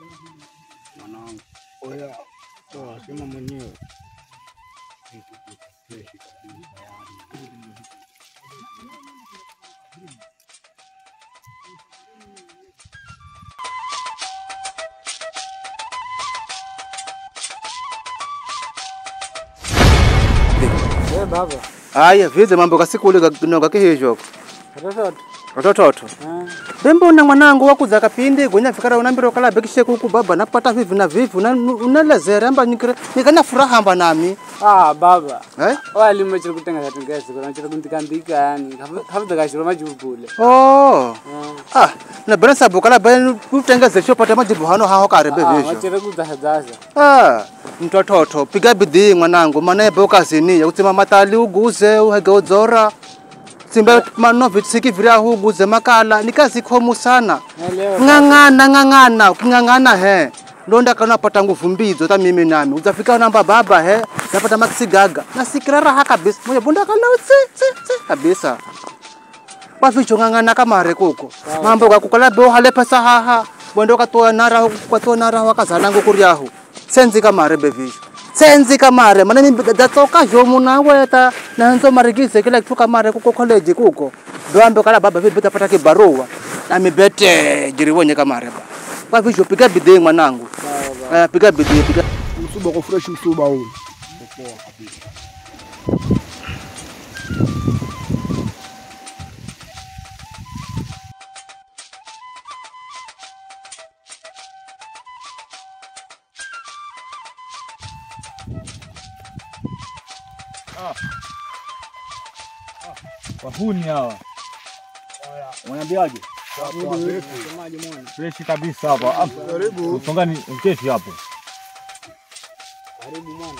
Mwanangu. Oya, toa sema mwenyewe. Eh, baba. Haya, vize mambo kasikule kanoga kihijoko. Watoto. Watototo. Ah. Bembona mwanangu wakuza kapindi gonya fikara unambira kala bekishe kuku baba napata vivi na vivi una unalezera amba nikira nikana furaha amba nami. Ah, baba. Eh? Wali machira kutenga tengeza kuna chira kuntikandika yani. Hafuta kashira majubule. Oh. Ah. Ah, na bera sabu kala bera utengeze sho pata majibu hano haho karebe Ah, visho. machira kuzahazaza. Ah, mtototo piga bidii mwanangu maana ebe ukazini ya kutsima matali uguze uhege udzora. Simba mano vitsiki vira uguze makala nikazi khomu sana. Naelewa. ng'ang'ana ng'ang'ana uking'ang'ana he ndonda kana pata nguvu mbidzo ta mimi nami uzafika namba baba he napata maxi gaga nasikira raha kabisa moyo bunda kana tsi tsi tsi kabisa kwaficho ng'ang'ana kamare kuko mambo kakukala bo hale pesa haha bwendo katoa nara katoa nara wakazana ngukuriahu senzi kamare bevisho senzi kamare mana mimi datsoka jomu naweta nanzo marigise kila kitu kamare kuko college kuko doambe kala baba vipi tapata kibarua na mibete jiriwonye kamare ba kwa hivyo piga bidii mwanangu eh piga bidii piga Msuba kwa fresh msuba huu. Wahuni hawa. Unaniambiaje? Fresh kabisa hapa. Ah, Karibu. Usonga ni uketi hapo. Karibu mwana.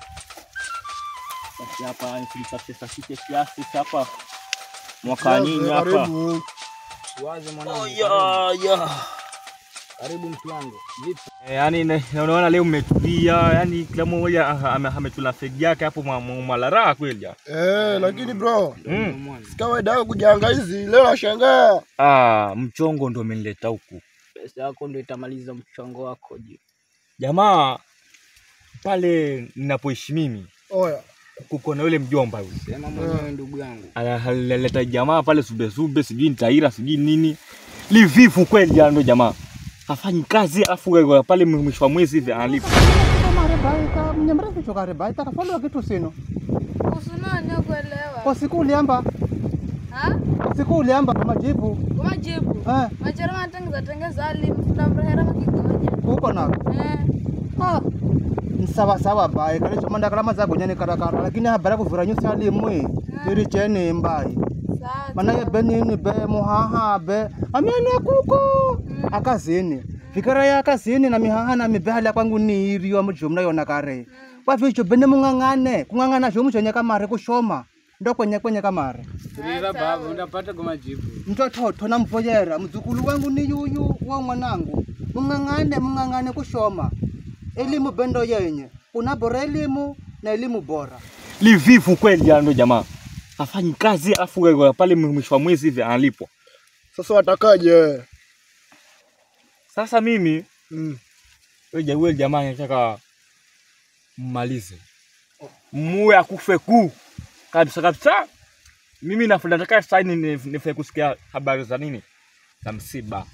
Basi hapa nisafishe safishe kiasi hapa. Mwaka nini hapa? Karibu. Waze mwanangu. Ya ya. Karibu mtu wangu. Vipi? Eh, Yaani ne- unaona leo mmetulia, yani kila mmoja ah, ame- ametula fegi yake hapo mwa- mwa- mwalaraa kweli. ya. Eh, lakini bro, Mm. Mwana. si kawaida yako kujanga hizi. Leo nashangaa. Ah, mchongo ndo umenileta huku. Pesa yako ndio itamaliza mchongo wako je. Jamaa pale ninapoishi mimi Oya. kuko na yule mjomba yule. Sema mwenyewe ndugu yangu. analeta jamaa pale sube sube, sijui ni taira sijui nini, livivu kweli ya ndo jamaa hafanyi kazi, afu pale mwisho wa mwezi hivi analipa. kamare baita mnyamara vicho kare baita kafalo kitu sino Usunani kuelewa. kwa siku uliamba Ha? kwa siku uliamba majibu Kumajibu. eh Machara matengeza tengeza ali mfuna mrehera makigonya. uko na Eh. ah ni sawa sawa bai kale chomanda kala mazago nyane karakara lakini habara kuvura nyusi alimwe iri chene mbai Sawa. mana ye benini be muhaha be amene kuko akazini fikira ya akazini na mihaha na mibehala kwangu ni iriwa mujumna yona kare kwa vicho bene mung'ang'ane kung'ang'ana zhomu chonye kamare kushoma ndo kwenye kwenye kamare Tuliza baba unapata kwa majibu. mtototo namvoyera mzukulu wangu ni yuyu wa mwanangu mung'ang'ane mung'ang'ane kushoma elimu bendo yenye kuna bora elimu na elimu bora Livivu kweli ya ndo jamaa hafanyi kazi, afu pale mwisho wa mwezi hivi analipwa. Sasa watakaje? Sasa mimi Mm. wewe yule jamaa nataka mmalize, muwe akufe ku kabisa kabisa. Mimi nafu- nataka sasa ni nifanye kusikia habari za nini za msiba.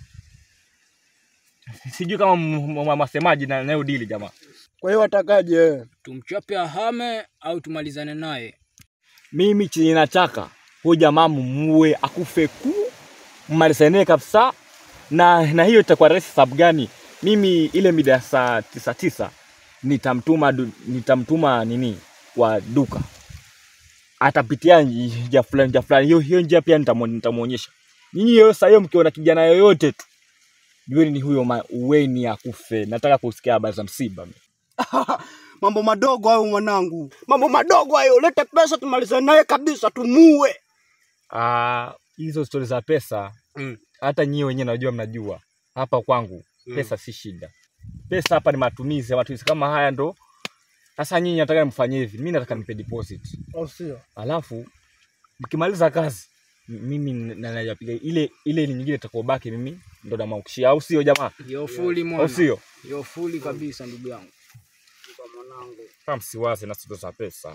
Sijui kama m- m- masemaji na nayo dili jamaa. Kwa hiyo watakaje? Tumchape ahame au tumalizane naye? Mimi chenye nataka huyo jamaa mumuue akufe ku mmalize naye kabisa, na na hiyo itakuwa rahisi. Sababu gani? Mimi ile mida ya saa tisa tisa nitamtuma du- nitamtuma nini kwa duka, atapitia njia fulani njia fulani. Hiyo hiyo njia pia nitamu- nitamuonyesha nyinyi. Hiyo saa hiyo mkiona kijana yoyote tu jueni ni huyo ma- uweni akufe. Nataka kusikia habari za msiba. mambo madogo hayo mwanangu mambo madogo hayo lete pesa tumalize naye kabisa tumue Ah, hizo stori za pesa Mm. hata nyie wenyewe najua mnajua hapa kwangu pesa si shida. Pesa hapa ni matumizi, matumizi kama haya ndo sasa nyinyi nataka mfanye hivi, mimi nataka nipe deposit, Au sio? alafu mkimaliza kazi m- mimi na- najapiga ile ile nyingine itakayobaki mimi ndo namwangushia, au sio jamaa? Yo fuli Au mwana. sio? Yo fuli kabisa ndugu yangu. Kama msiwaze na sito za pesa.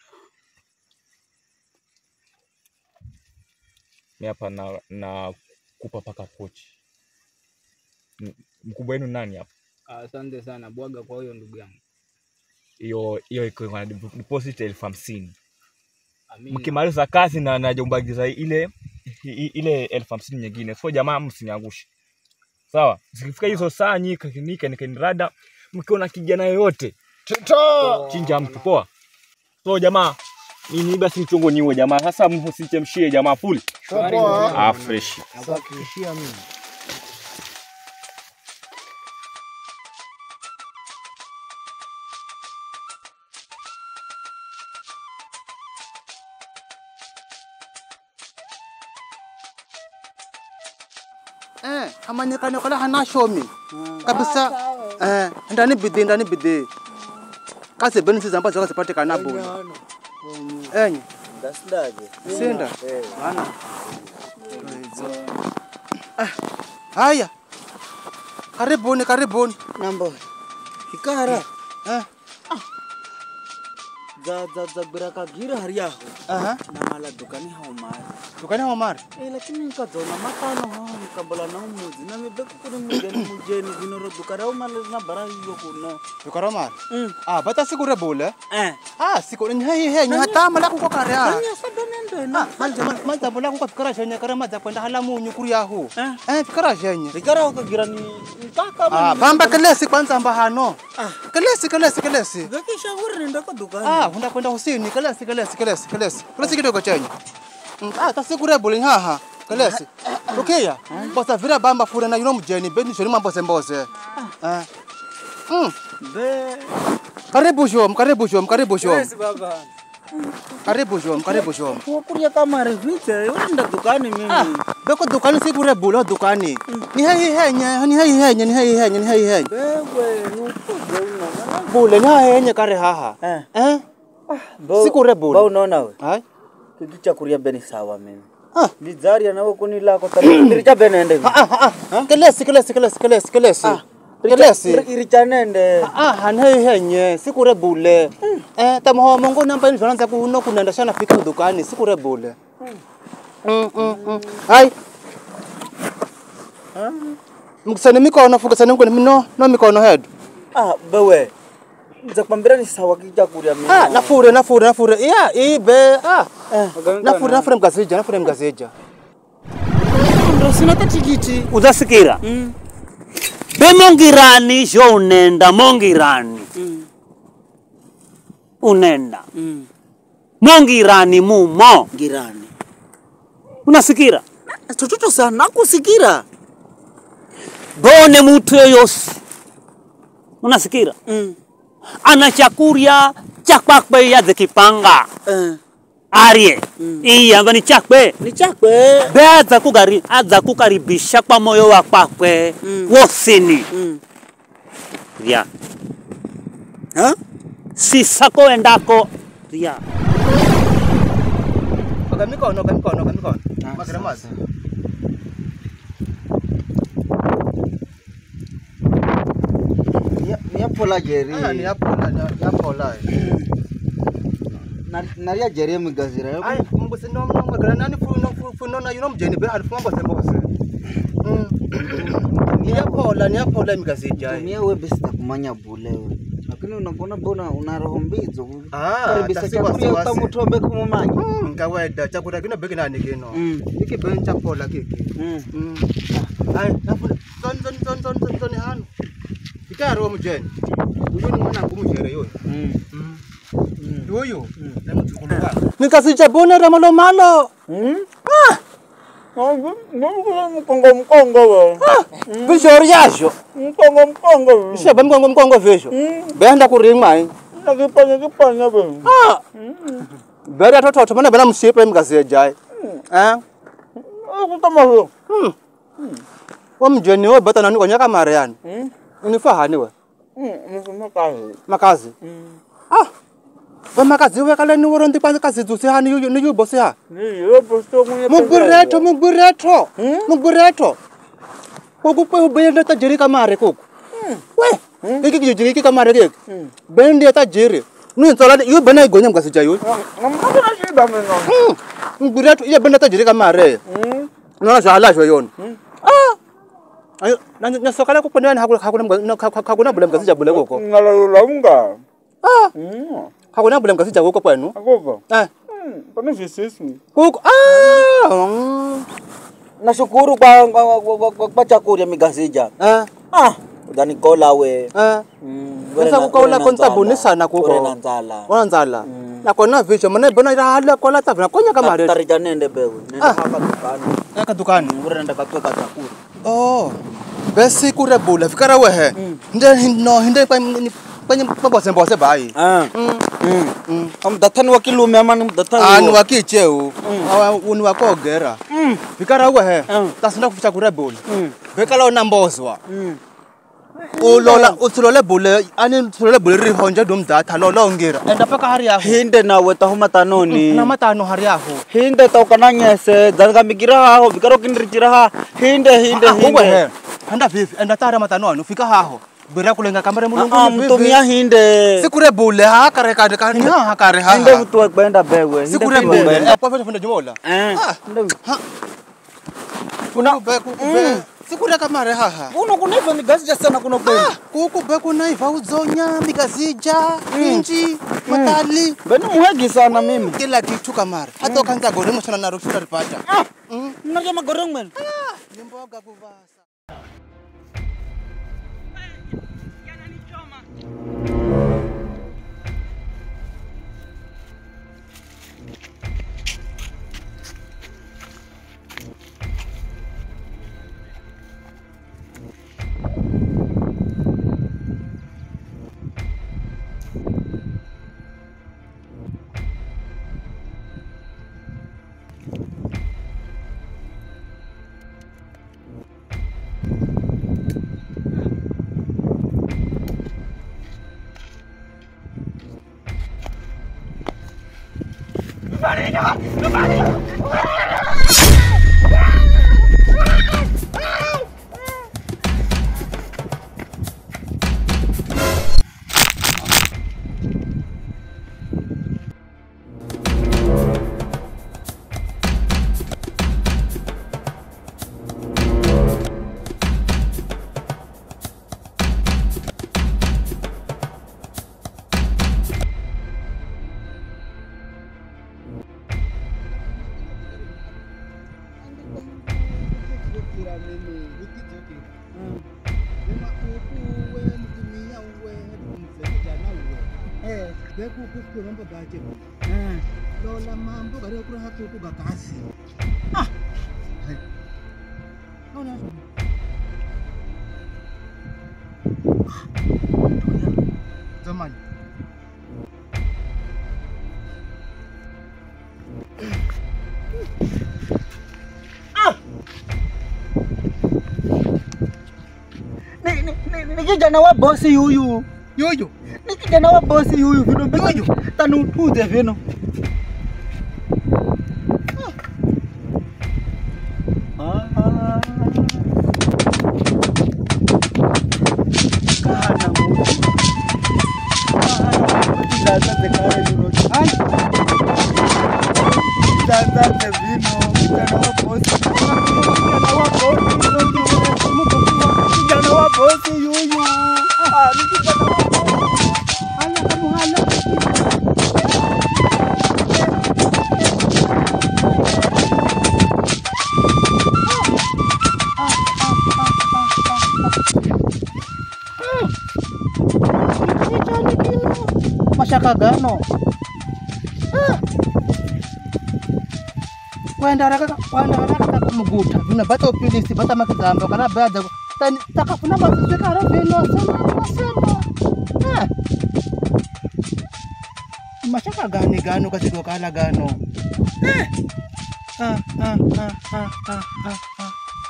Mimi hapa na, na kupa paka pochi. M- Mkubwa wenu nani hapa? Asante sana bwaga kwa hiyo ndugu yangu. Hiyo hiyo iko kwa deposit elfu hamsini. Amina. Mkimaliza kazi na najombagiza ile i- ile elfu hamsini nyingine. So jamaa, msiniangushe. Sawa? Zikifika hizo saa nyika nika nikanirada, mkiona kijana yoyote Tita. chinja mtu poa. So jamaa, mimi basi mchongo niwe jamaa. Sasa msichemshie jamaa full. Shwari Poa. ndugu yangu. Ah, fresh. Nakuhakikishia mimi. Eh, amanyikane kala hana shomi. Kabisa. Eh, ndani bidii ndani bidii. Kazi benefits ambazo zikazipatikana bure. Enye. Sinda. Bana. Ah, haya. Karibuni, karibuni. Nambo. Hikara. Eh, Za za za birakagira hari yaho. aha. Na mala dukani hao mara. Tukane Omar. Eh lakini nikazona matano hao nikambala na umuzi. Na mibeko kuri mujeni mujeni vinoro dukara hao mala na bara hiyo kuno. Tukare Omar. Mm. Ah, bata siku rebule. Eh. Ah, siku ni hei hei ni hata mala kuko kare ah. Kanya sada nendo na. Ah, manja manja bola kuko fikara shenye kare maza kwenda hala munyu kuri yahu. Eh. Eh, fikara shenye. Hikara ukagira ni ntaka Ah, bamba kelesi kwanza amba hano. Kelesi kelesi kelesi. Gakisha huri nenda kwa dukani. Ah, unda kwenda husini kelesi kelesi kelesi kelesi. Kelesi kidogo chenye. Mm, Ah, tasikure buli haha. Kelesi. Ukiya. Bosa vira bamba fura na yuno mjeni beni shoni mambo sembose. Ah. Mm. Be. Karibu shom, karibu shom, karibu shom. Yes baba. Karibu shom, karibu shom. Kukuria kama revite. Unaenda dukani Ah, mimi. beko dukani sikure buli dukani. Ni hei henye, ni hei henye, ni hei henye, ni hei henye. Wewe nukuze unaona. Bule ni henye kare haha. Eh. Eh? Bo- Sikure buli. Ba unaona we. Hai? Kiki cha kuria beni sawa mimi. Ah. Lizaria nawe kuni lako tabiri bene ende. Ah, ah, ah. Kelesi, kelesi, kelesi, kelesi, kelesi. Kelesi. Iricha nende. Ah, hanhei henye, sikure bule. Eh, tamoho mongo namba ni zanaanza kuno kunaenda shana fika dukani, sikure bule. Mm, mm, mm. Hai. Mkusane mikono, fukasane mkono mino, no mikono head. Ah, bewe. Nza kwambira ni sawa kija kuria mimi. Ah, nafure, nafure, nafure. Yeah, ibe. Ah. Nafure, nafure mgazija, nafure mgazija. ndo sina tatikiti. uzasikira Mm. be mongirani zho unenda mongirani Mm. unenda Mm. mongirani mumo Girani. unasikira Chochocho sana kusikira. bone mutu yoyosi unasikira Mm. ana chakurya chakwakwe yadhe kipanga Eh. arye iyamba ni chakwe Ni chakwe. be adza kugari adza kukaribisha kwa moyo wa kwakwe Mm. wosini Mm. rya Ha? sisako endako rya Oga mikono, oga mikono, oga mikono. Magara mazi. Ni apola jeri. Ah, ni hapo, ni hapo la. Naria jeri migazira. Ai, mbose no no magara nani fu no fu fu no na yuno mjeni be halifu mbose mbose. Mm. Ni hapo la, ni hapo la mgazija. Tumia we besi kumanya bule we. Lakini unakuona bona una roho mbizo. Ah, Karibisa tasi chakuria wasi wasi. utamutombe kumumanya. Mm, kawaida chakula kino begi nani kino. Mm. Iki ben chakula kiki. Mm. Mm. Ai, nafu ton ton ton ton ton ton hano. Ikaro mjeni. Uyu ni mwana kumujere yoyo. Mm. Yoyo. Na mchukuluka. Nikasicha bona ramalo malo. Mm. Mkongo mkongo we. Bishori yasho. Mkongo mkongo we. Shaba mkongo mkongo vesho. Benda kurimwa ai. Nakipanya kipanya we. Ah. Bera toto mana bena msipe mgazeja. Eh? Kutama huyo. Wa mjeni we bata nani konyaka mariani. Mm. Unifahani we. Mm. Msuma kazi. Makazi. Ah. We makazi we kala ni worondi pa kazi zusi hani yu ni yu bosi ha. Ni yo posto mwenye Mubureto mubureto. Mubureto. kuku kwe bendi tajiri kamare kuku we kiki kijiji kiki kamare kiki bendi ya tajiri nu ntsala yo bena igonya mkasija yo Hakuna shida mimi. nguri yatu iya bendi ya tajiri kamare nona zvala zvo yona ah ayo nasokala kukwendani hakuna hakuna bule mkasija bule koko Ngalalula unga. ah Mm. hakuna bule mkasija koko kwenu Akova. eh Mm. Pana visisi. kuku ah mm. nashukuru kwa, kwa, kwa, kwa, kwa, kwa chakurya migasija eh ah utanikola we eh Mm, Sasa wena- kukaula wena konsabuni nzala. sana kuko. Wena nzala wanzala nakona visho mana bona irahala kola tavina konya kamare tarija nende bewe nende Ah. haka dukani eka dukani ure nende katweka chakula oh besi kurebula fikara wehe nde no hinde kwenye kwenye mbose mbose bai Ah. Mm. Mm. amdathani wa kilume ama ni mdathani ani wa- wakicheu uni wakogera fikara wehe Mm. tasinda kuficha kurebula Mm. fikala unambozwa Mm. ulola utsulole bule ani utsulole bule rihonje domdatha lolongira enda paka hari yaho hinde nawe tahuma tanoni na matano hari yaho hinde taukananyese dzangamikira haho vikaro kinirichira ha hinde hinde hinde uwehe enda vivi enda tara matano ano fika haho bira kulenga kamera Ah, mulungu mtumia hinde sikure bule ha kare kare kare ha kare ha hinde vutue kwenda bewe Hinde sikure vutue bule kwenda. apo fete fende jumola Eh, Ah. hinde- kuna be ku be sikure kamare ha ha kuno kunaiva migasija sana kuno kwenda kuku be kuna iva uzonya mikazija inji matali beni muhegi sana mimi kila kitu kamare hata ukanza gore mchana na rushita ripata mnarya magorong mwenu ni mboga kuvasa lola mambo kari kuri hakuku gakasi ah nona zamani Ni- ni- ni- ni kijana wa bosi yuyu yoyo ni kijana wa bosi yuyu vino Yuyu. tanutuze vino Ah. Ah. Kana mutu. Ah, kizaza zekaya yuno. Ai. Kizaza ze vino, kijana wa bosi. Kijana wa bosi yuyu. Kijana wa bosi yuyu. Ah, ni kijana wa bosi. Hala kamu hala. mashaka gano kwenda raka kwenda raka kumuguta vina bata upilisi bata makizamba kana bada tani takafuna mazwe kara vino sana masema Ah. mashaka gani gano katika kala gano Eh. ah ah ah ah ah ah ah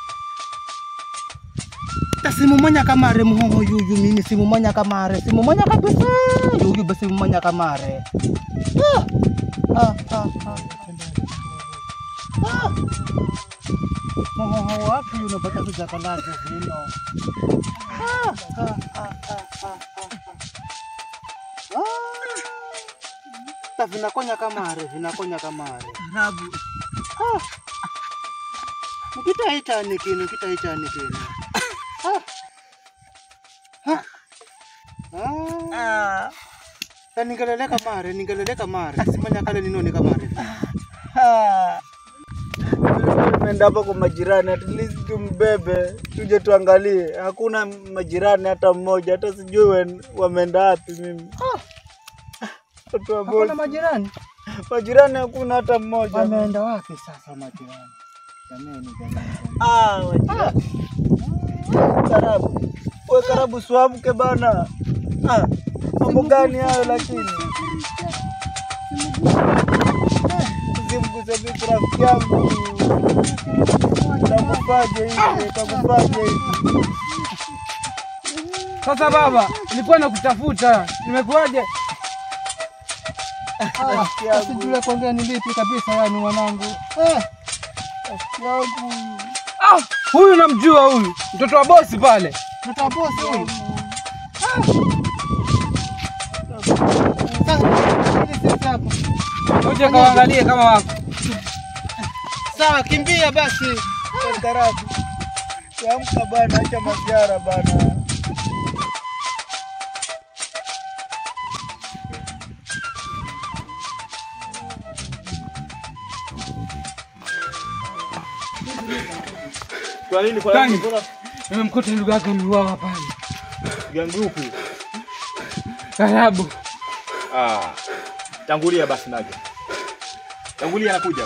ta simumanya kamare muhongo yuyu mini simumanya kamare simumanya kabisa yuyu basi simumanya kamare ah ah ah ah ah Mohoho wapi unapata kujakalaza vino? Ah, ah, ah, ah, ah, ah, ah. Ah. Vinakonya kamare, vinakonya kamare. Rabu. Nikitaitani kino, kitaitani kino. Ah. Ah. Ah. Ah. Na ningelele kamare, ningelele kamare. Simanya kale ninoni kamare. Ah. Tumeenda hapa kwa majirani, at least tumbebe, tuje tuangalie. Hakuna majirani hata mmoja, hata sijui wen- wameenda wapi mimi. Watu wa Hakuna bosi. majirani. Majirani hakuna hata mmoja. Wameenda wapi sasa majirani? Jameni, jameni. Ah, majirani. Karabu. We karabu swamke bana. Ah, mambo gani hayo lakini? Usimguse vipi rafiki yangu. Utakufaje hivi? Utakufaje hivi? Sasa baba, nilikuwa nakutafuta. Nimekuaje? Rafiki yangu. Sijui kuongea ni lipi kabisa yani mwanangu. Eh. Rafiki yangu. Ah, huyu namjua huyu. Mtoto wa bosi pale. Tutabosi huyu. Sasa ili sisi hapa. Uje kaangalie kama wako. Sawa, kimbia basi. Karabu. Amka bana, acha masiara bana. Kwa nini kwa Gani? nini? Mbona Nimemkuta ndugu yako ameuawa pale. gangu upi? Karibu. Ah. Tangulia basi naje. Tangulia nakuja.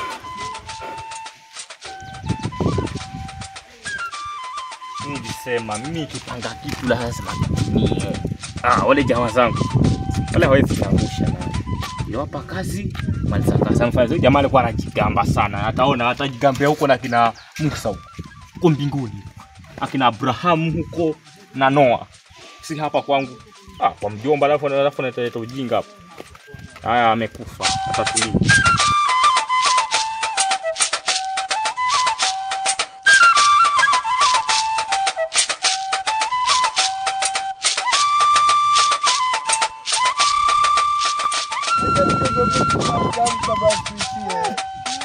Nilisema mimi nikipanga kitu lazima kitimie. Ah, wale jamaa zangu wale hawezi kuangusha na niwapa kazi maliza kazi. Mfano huyo jamaa alikuwa anajigamba sana, ataona atajigambia huko na kina Musa huko huko mbinguni, akina Abrahamu huko na Noa, si hapa kwangu. Ah, kwa mjomba, alafu alafu analeta ujinga hapo. Haya, amekufa atatulia. Amka basi sie.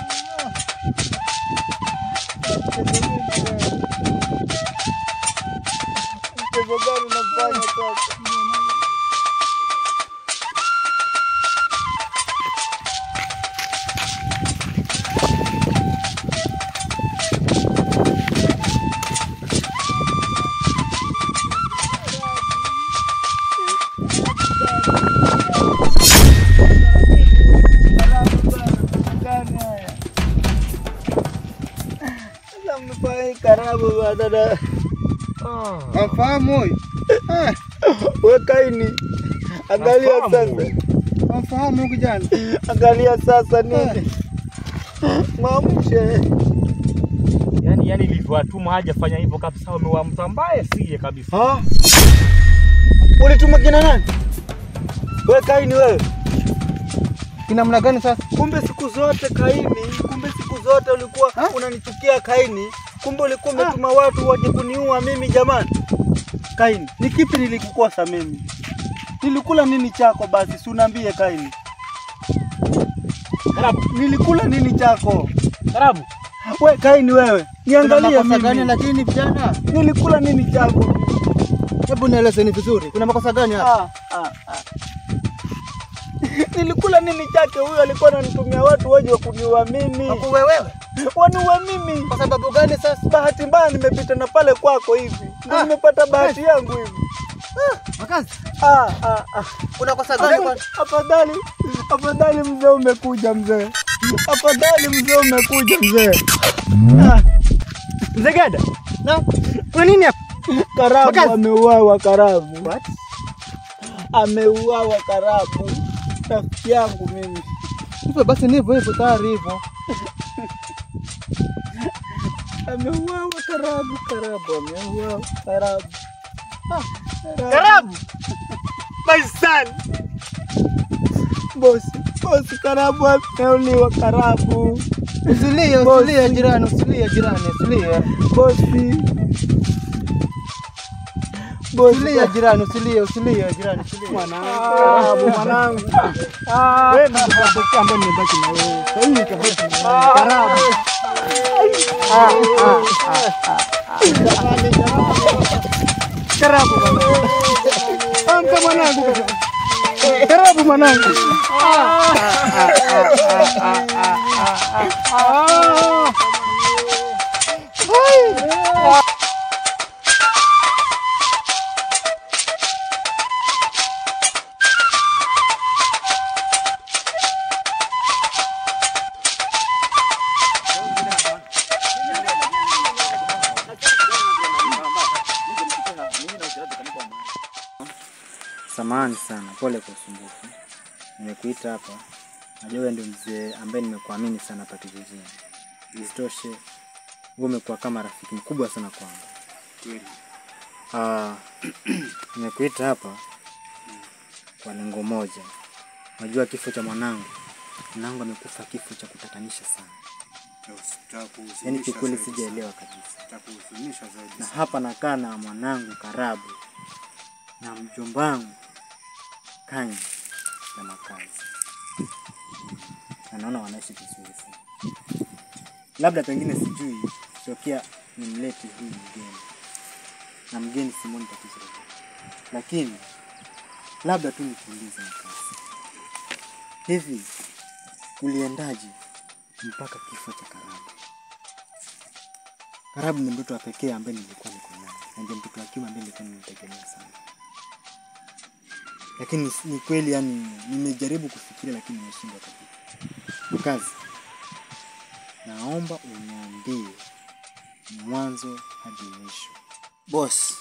Mchezo gani unafanya sasa? Gani haya? Sasa mmefanya karabu bana. Amfahamu huyu? Eh, We Kaini, angalia Nafahamu. sasa, amfahamu huyu kijana. angalia sasa nini, mwamshe Yaani yaani nilivyowatuma hajafanya hivyo kabisa, wamewa mtu ambaye siye kabisa. Ha? Ulituma kina nani? We Kaini wewe. Kina mna gani sasa? Kumbe siku zote Kaini, kumbe siku zote ulikuwa unanichukia Kaini. Kumbe ulikuwa umetuma watu waje kuniua mimi jamani. Kaini, ni kipi nilikukosa mimi? Nilikula nini chako basi, si uniambie Kaini. Karabu, Nilikula nini chako? karabu. We Kaini wewe, Kuna niangalie makosa gani mimi. lakini vijana? Nilikula nini chako? Hebu nielezeni vizuri. Kuna makosa gani hapa? Ah, ah, ah. Nilikula nini chake? Huyo alikuwa ananitumia watu waje kuniua mimi, Hakuwe wewe. waniue mimi. Kwa sababu gani sasa? Bahati mbaya nimepita na pale kwako hivi, ndio Ah. nimepata bahati yangu hivi. Makazi. Ah, ah, ah. Kuna kosa gani kwa Afadhali, afadhali mzee umekuja mzee, afadhali mzee umekuja mzee. Ah. Mzee Gada, Na kuna nini hapa? Karabu Makazi. ameuawa, Karabu What? ameuawa, Karabu rafiki yangu mimi. Hivyo basi ni hivyo hivyo tayari hivyo. Ameuawa Karabu, Karabu ameuawa, Karabu. Ah, Karabu. My son. Bosi, bosi, Karabu ameuliwa, Karabu. Usilie, usilie jirani, usilie jirani, usilie. Bosi. Usilie jirani, usilie, usilie jirani, usilie. Karabu mwanangu. Wewe ndio pekee ambaye nimebaki na wewe. Sasa hivi nikabaki na wewe. Karabu. Karabu mwanangu. Amka mwanangu. Karabu mwanangu. Samahani sana, pole kwa usumbufu. Nimekuita hapa, najua wewe ndio mzee ambaye nimekuamini sana hapa kijijini. Isitoshe, wewe umekuwa kama rafiki mkubwa sana kwangu. Ah, nimekuita hapa kwa lengo moja. Najua kifo cha mwanangu, mwanangu amekufa kifo cha kutatanisha sana. Yaani kikweli sijaelewa kabisa. Na hapa nakaa na mwanangu Karabu na mjombangu Kanya ya makazi, na naona wanaishi vizuri sana. Labda pengine sijui tokea nimlete huyu mgeni, na mgeni simoni tatizo lolote, lakini labda tu nikuulize makazi, hivi kuliendaje mpaka kifo cha Karabu? Karabu ni mtoto wa pekee ambaye nilikuwa niko naye, na ndio mtoto wa kiume ambaye nilikuwa nimtegemea sana lakini ni- ni kweli yani nimejaribu kufikiria lakini nimeshindwa kabisa. Mkazi, naomba uniambie mwanzo hadi mwisho. Boss,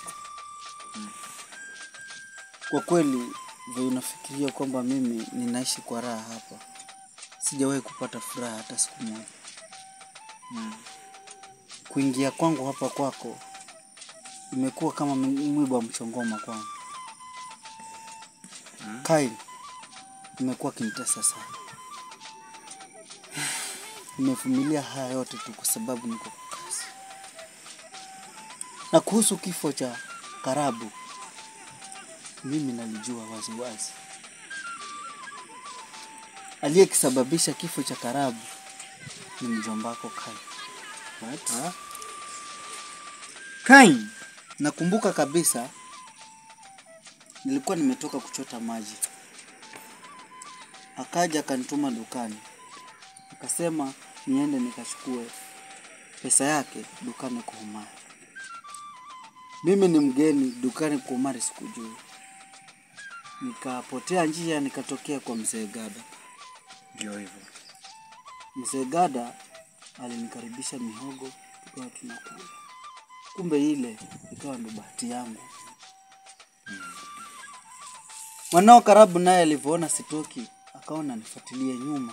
kwa kweli vile unafikiria kwamba mimi ninaishi kwa raha hapa, sijawahi kupata furaha hata siku moja. Kuingia kwangu hapa kwako imekuwa kama mi- mwiba wa mchongoma kwangu. Kai imekuwa kinitesa sana. Nimevumilia haya yote tu kwa sababu niko kwa kazi. Na kuhusu kifo cha Karabu, mimi nalijua wazi wazi. Aliyekisababisha kifo cha Karabu ni mjombako Kai. What? Kai, nakumbuka kabisa nilikuwa nimetoka kuchota maji, akaja akanituma dukani, akasema niende nikachukue pesa yake dukani kwa Umari. Mimi ni mgeni dukani kwa Umari, sikujui, nikapotea njia, nikatokea kwa mzee Gada. Ndio hivyo. Mzee Gada alinikaribisha mihogo, tukawa tunakula. Kumbe ile ikawa ndo bahati yangu. Mwanao Karabu naye alivyoona sitoki, akaona nifuatilie nyuma.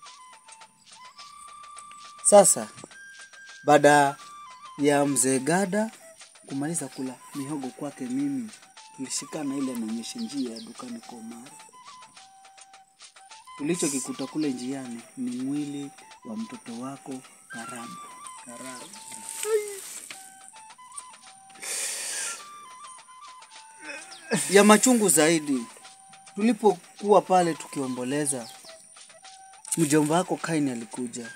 Sasa baada ya mzee Gada kumaliza kula mihogo kwake, mimi tulishikana ile anaonyesha njia ya dukani kwa Omari. Tulichokikuta kule njiani ni mwili wa mtoto wako Karabu. Karabu. ya machungu zaidi, tulipokuwa pale tukiomboleza, mjomba wako Kaini alikuja.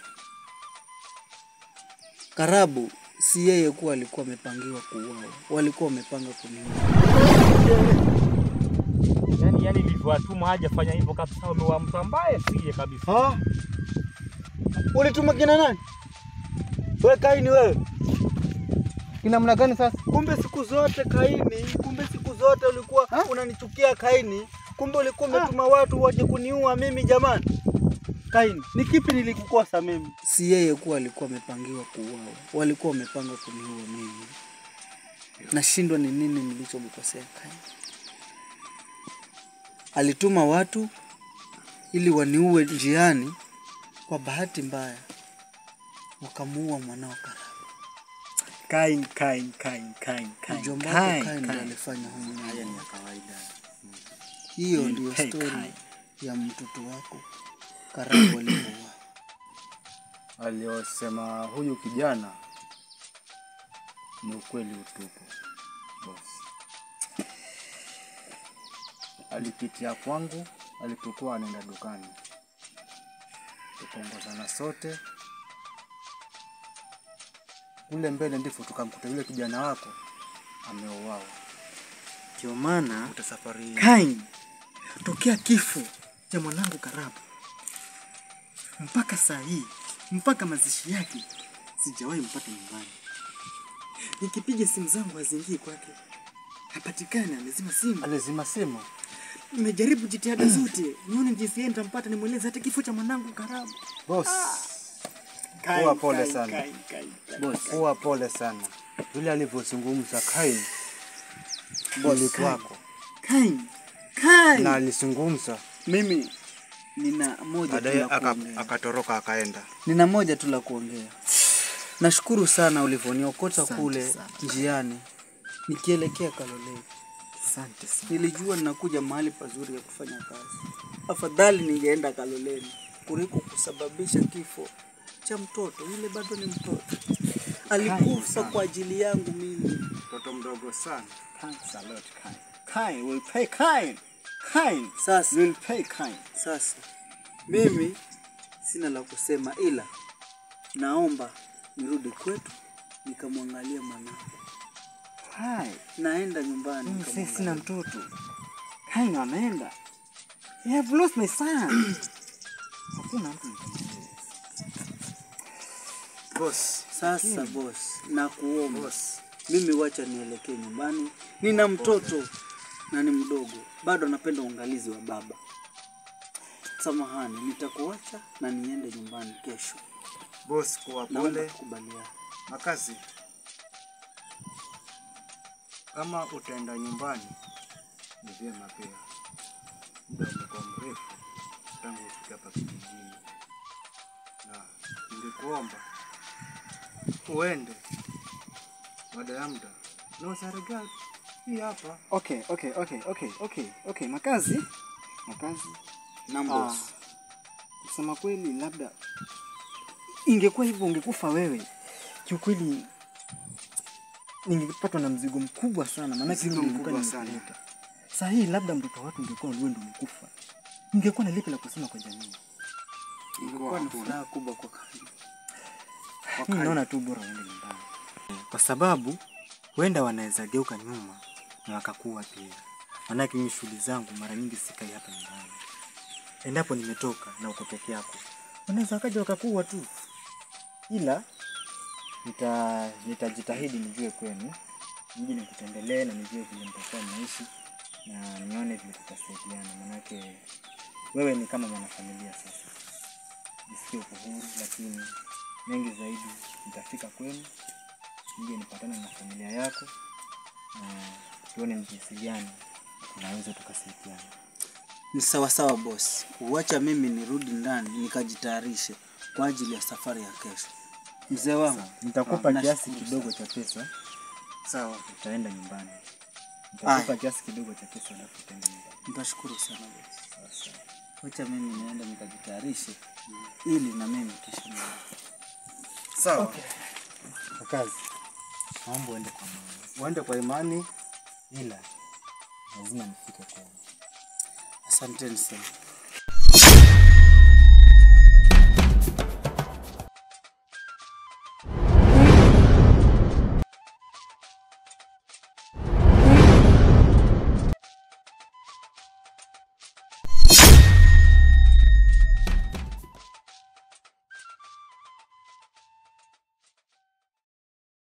Karabu si yeye kuwa alikuwa amepangiwa kuuawa, walikuwa wamepanga kuniua. yani yani nilivyowatuma hajafanya hivyo kabisa, wamewa mtu ambaye siye kabisa. Ha? Ulituma kina nani? We Kaini wewe. Kinamna gani sasa? Kumbe siku zote Kaini, kumbe siku zote ulikuwa unanichukia Kaini, kumbe ulikuwa umetuma watu waje kuniua mimi jamani. Kaini, ni kipi nilikukosa mimi? Si yeye kuwa alikuwa amepangiwa kuuawa, walikuwa wamepanga kuniua mimi. Nashindwa ni nini nilichomkosea Kaini. Alituma watu ili waniue njiani, kwa bahati mbaya wakamuua mwanao Karabu. Kain, Kain, Kain, Kain, Kain, Mjomba Kain, wako Kaini ndiye Kain. alifanya huyu Haya mambo. ni ya kawaida. Hiyo Ni ndio Kai stori Kai. ya mtoto wako Karabu alivyouawa. aliyosema huyu kijana ni ukweli utupu boss. Alipitia kwangu alipokuwa anaenda dukani, tukaongozana sote kule mbele, ndipo tukamkuta yule kijana wako ameuawa. Ndio maana Kuta safari hii Kain, tokea kifo cha mwanangu Karabu mpaka saa hii, mpaka mazishi yake sijawahi mpata nyumbani. Nikipiga simu zangu haziingii kwake, hapatikani, amezima simu. alizima simu. Nimejaribu jitihada zote nione jinsi yeye nitampata, nimweleze hata kifo cha mwanangu Karabu. Boss, Kain, Kuwa pole Kain, sana. Kain, Kain, Kain. boss, kuwa pole sana. Yule alivyozungumza Kain Boss, ilikuwako Kain, Kain. na alizungumza Mimi nina moja tu baadaye la aka- kuongea. akatoroka akaenda. Nina moja tu la kuongea. Nashukuru sana ulivyoniokota Asante kule sana. njiani nikielekea Kaloleni. Asante sana. Nilijua ninakuja mahali pazuri ya kufanya kazi. Afadhali ningeenda Kaloleni kuliko kusababisha kifo cha mtoto. Yule bado ni mtoto, alikufa kwa ajili yangu mimi. Mtoto mdogo sana. Thanks a lot, Kain. Kain will pay Kain. Kain Sasa will pay Kain. Sasa mimi sina la kusema, ila naomba nirudi kwetu nikamwangalie mwanangu. Hai, Naenda nyumbani mimi sasa nikamwangalie. sina mtoto. Kain ameenda. I have lost my son. Hakuna mtu nitamwambia. Boss, Sasa boss, nakuomba mimi, wacha nielekee nyumbani. Nina mtoto na ni mdogo, bado anapenda uangalizi wa baba. Samahani, nitakuacha na niende nyumbani kesho. boss, kuwa Naomba pole. tukubaliane. Makazi, kama utaenda nyumbani ni vyema pia. Muda umekuwa mrefu tangu ufike hapa kijijini, na ningekuomba uende baada ya muda na usarega hii hapa. Okay, okay, okay, okay, okay, okay. Makazi, makazi. Naam Ah, boss. kusema kweli, labda ingekuwa hivyo ungekufa wewe, kiukweli ningepatwa na mzigo mkubwa sana, maanake Mzigo mimi nilikuwa mkubwa sana. nimekuleta. Saa hii labda mtoto wa watu ungekuwa wewe ndio umekufa, ningekuwa na lipi la kusema kwa jamii? Ilikuwa ni furaha kubwa kwa kani. Mimi naona tu bora uende nyumbani, kwa sababu huenda wanaweza geuka nyuma na wakakuwa pia. Maanake mimi shughuli zangu mara nyingi sikai hapa nyumbani. Endapo nimetoka na uko peke yako, wanaweza wakaja wakakuwa tu, ila nita nitajitahidi nijue kwenu, niji nikutembelee na nijue vile mtakuwa mnaishi na nione vile tutasaidiana, maanake wewe ni kama mwanafamilia sasa. Jisikie uko huru, lakini mengi zaidi nitafika kwenu, nije nipatane na familia yako na tuone ni jinsi gani tunaweza tukasaidiana. Ni sawa sawa boss, uacha mimi nirudi ndani nikajitayarishe kwa ajili ya safari ya kesho. Mzee wangu, Nitakupa Ah, kiasi nashukuru kidogo cha pesa, sawa, utaenda nyumbani. Aya. Nitakupa kiasi kidogo cha pesa, alafu utaenda nyumbani. nitashukuru sana boss. Wacha mimi niende nikajitayarishe ili na mimi kesho niende. Sawa, Wakazi, naomba uende kwa mama, uende kwa imani. ila lazima nifike kwenu. Asanteni sana.